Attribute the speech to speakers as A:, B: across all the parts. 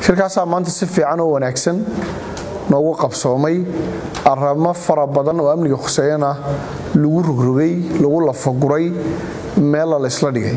A: shirkaasaa maanta si fiican oo wanaagsan noogu qabsoomay aramo fara badan oo amniga khuseeyana lagu rogrogay lagu lafaguray meella laysla dhigay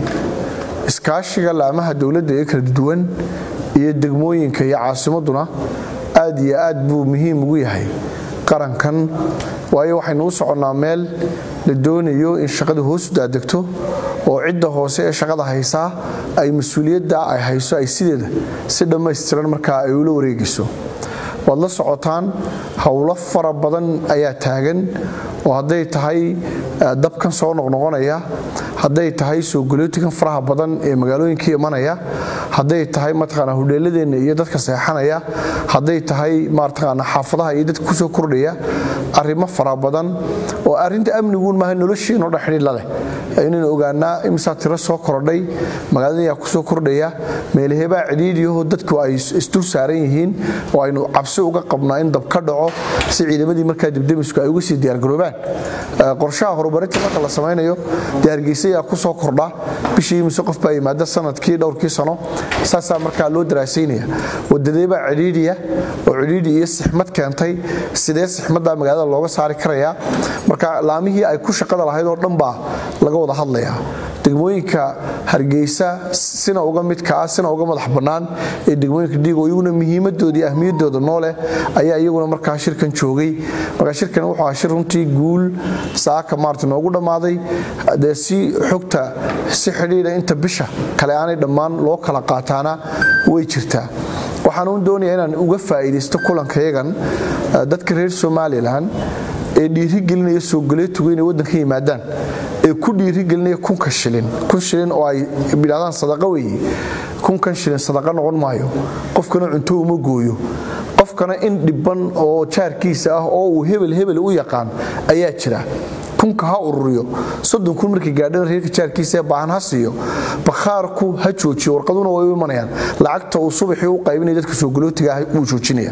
A: iskaashiga laamaha dowladda ee kala duwan iyo degmooyinka iyo caasimaduna aad iyo aad buu muhiim ugu yahay qarankan waayo waxaynu u soconnaa meel la doonayo in shaqada hoosu daadegto oo cidda hoose ee shaqada haysaa ay mas-uuliyadda ay hayso ay sideeda si dhammaystiran markaa ay ula wareegayso waad la socotaan howlo fara badan ayaa taagan oo hadday tahay dabkan soo noqnoqonaya hadday tahay soo golootikan faraha badan ee magaalooyinkii imanaya hadday tahay mataqaana hudheeladeenna iyo dadka seexanaya hadday tahay mataqaana xaafadaha iyo dadka kusoo kordhaya arrimo fara badan oo arrinta amniguun maaha noloshiinoo dhan xidhiidh la leh inaynu ogaanaa imisaa tiro soo kordhay magaalada ayaa kusoo kordhaya meelaheebaa cidhiidhiyaho dadku ay isdul saaran yihiin oo aynu cabsi uga qabnaa in dab ka dhaco si ciidamadii markaa dibdemisku ay uga sii diyaargaroobaan qorshaha horumarinta marka la samaynayo dee hargeysa ayaa kusoo kordha bishii mise qof baa yimaada sanadkii dhowrkii sano saasaa markaa loo daraasaynaya wadadeebaa cidhiidhiya oo cidhiidhi iyo sixmad keentay sidee sixmaddaa magaalada looga saari karayaa marka laamihii ay ku shaqada lahayd oo dhan baa laga wada hadlayaa degmooyinka hargeysa sina uga midkaa sina uga madax bannaan ee degmooyinka dhiigo iyaguna muhiimadoodii ahmiyadooda nooleh ayaa iyaguna markaa shirkan joogay marka shirkan wuxuu ahaa shir runtii guul saaka maarta noogu dhammaaday dee si xogta si xidhiidha inta bisha kale aanay dhammaan loo kala qaataana way jirtaa waxaan uun doonayaa inaan uga faa'iidaysto kulankayagan dadka reer somalilan ee dhiirigelinaya soo galeetugu inay waddanka yimaadaan ee ku dhiirigelinaya kunka shilin kun shilin oo ay bidhahdaan sadaqa weeye kunkan shilin sadaqa noqon maayo qofkana cunto uma gooyo qofkana in dhibban oo jaarkiisa ah oo uu hebel hebel u yaqaan ayaa jira kunka ha ururiyo soddon kun markii gaadhana reerka jaarkiisa ee baahan ha siiyo bakhaarku ha joojiyo warqaduna way u imanayaan lacagta uu subaxii u qaybinaya dadka soo galootiga ah wuu joojinaya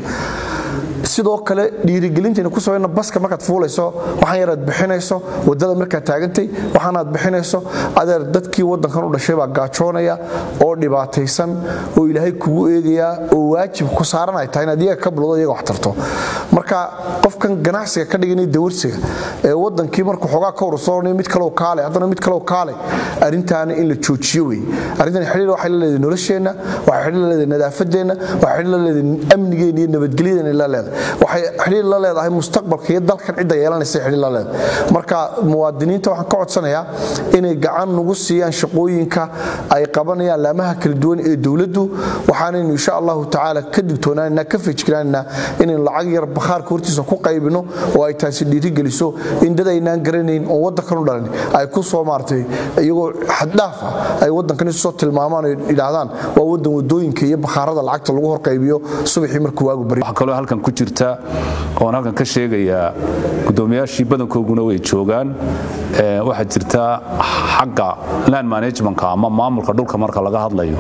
A: sidoo kale dhiirigelintayna ku samayna baska markaad fuulayso waxaan yaraad bixinayso wadada markaad taagantay waxaanaad bixinayso adeer dadkii wadankan u dhashay baa gaajoonaya oo dhibaataysan oo ilaahay kugu eegayaa oo waajib ku saaran ay tahay inaad iyaga ka buldo iyaga wax tarto marka qofkan ganacsiga ka dhiganaya dawarsiga ee wadankii markuu xoogaa ka urursoonaya mid kalow kaale haddana mid kalow kaale arrintaana in la joojiyo wey arrintan xidhiir waxay la leedahay nolosheenna waxay xidhiir la leedahay nadaafadeenna waxay xidhiir la leedahay amnigeena iyo nabadgelyadeenna la leedahay waxay xidhiir la leedahay mustaqbalka iyo dalkan cidda yeelanaysa xidhiir la leedahay marka muwaadiniinta waxaan ka codsanayaa inay gacan nagu siiyaan shaqooyinka ay qabanayaan laamaha kala duwan ee dowladdu waxaanaynu insha allahu tacaala ka digtoonaanaa ka fejignaanaa inaynu lacag yar bakhaarka hortiisa ku qaybino oo ay taasi dhiirigeliso in dad aynaan garanayn oo waddankan u dhalan ay ku soo maartay iyagoo xaddhaaf ah ay waddankan isu soo tilmaamaan oo yidhaahdaan waa waddan wadooyinka iyo bakhaarada lacagta lagu horqaybiyo subaxii markuu waagu baryo
B: waxaa kaloo halkan ku jirta oon halkan ka sheegayaa gudoomiyaashii badankooguna way joogaan waxaa jirta xagga land managementka ama maamulka dhulka marka laga hadlayo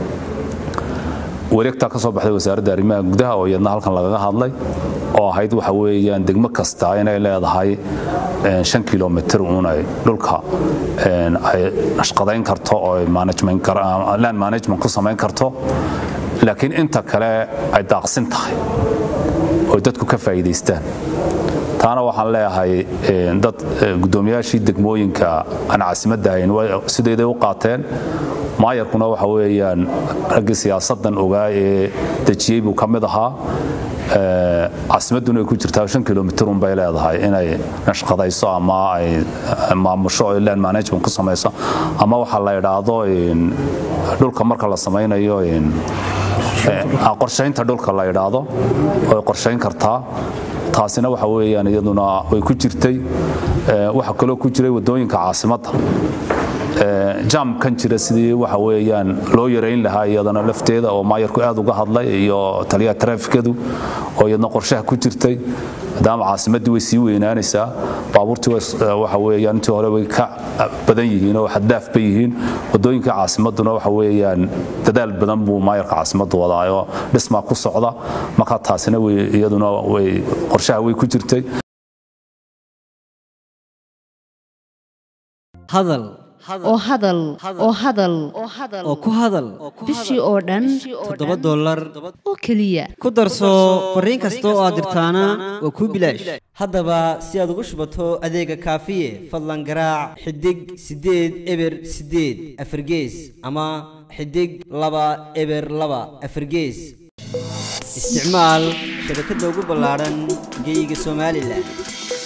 B: wareegtaa ka soo baxday wasaaradda arrimaha gudaha oo iyadna halkan lagaga hadlay oo ahayd waxa weeyaan degmo kasta inay leedahay shan kilomitr uunay dhulka ay nashqadayn karto oo land management ku samayn karto laakiin inta kale ay daaqsin tahay oy dadku ka faa'iidaystaan taana waxaan leeyahay dad gudoomiyaashii degmooyinka aan caasimadda ahayn sideeday u qaateen maayarkuna waxa weeyaan raggii siyaasaddan ogaa ee dejiyey buu ka mid ahaa caasimadduna ay ku jirtaa shan kilomitr unbay leedahay inay nashqadayso ama ay maamusho oo land management ku samayso ama waxa la idhaahdo dhulka marka la samaynayo qorshaynta dhulka la idhaahdo way qorshayn kartaa taasina waxa weeyaan iyaduna way ku jirtay waxa kaloo ku jiray wadooyinka caasimadda jam kan jira sidii waxa weeyaan loo yarayn lahaa iyadana lafteeda oo maayarku aad uga hadlay iyo taliyaha taraafikadu oo iyadna qorshaha ku jirtay maadaama caasimaddii way sii weynaanaysaa baabuurtii waxa weeyaan intii hore way ka badan yihiin oo xaddaaf bay yihiin wadooyinka caasimadduna waxa weeyaan dadaal badan buu maayarka caasimaddu wadaa oo dhismaa ku socda marka taasina iyaduna way qorshaha way ku jirtay
C: hadal oo hadal oo hadal
D: oo ku hadal
C: bishii oo dhan
D: toddoba dollar
C: oo keliya
D: ku darso fariin kasta oo aad dirtaana waa kuu bilaash haddaba si aad ugu shubato adeega kaafiye fadlan garaac xidig siddeed eber siddeed afargees ama xidig laba eber laba afargees isticmaal shabakadda ugu ballaadhan geeyiga somalilan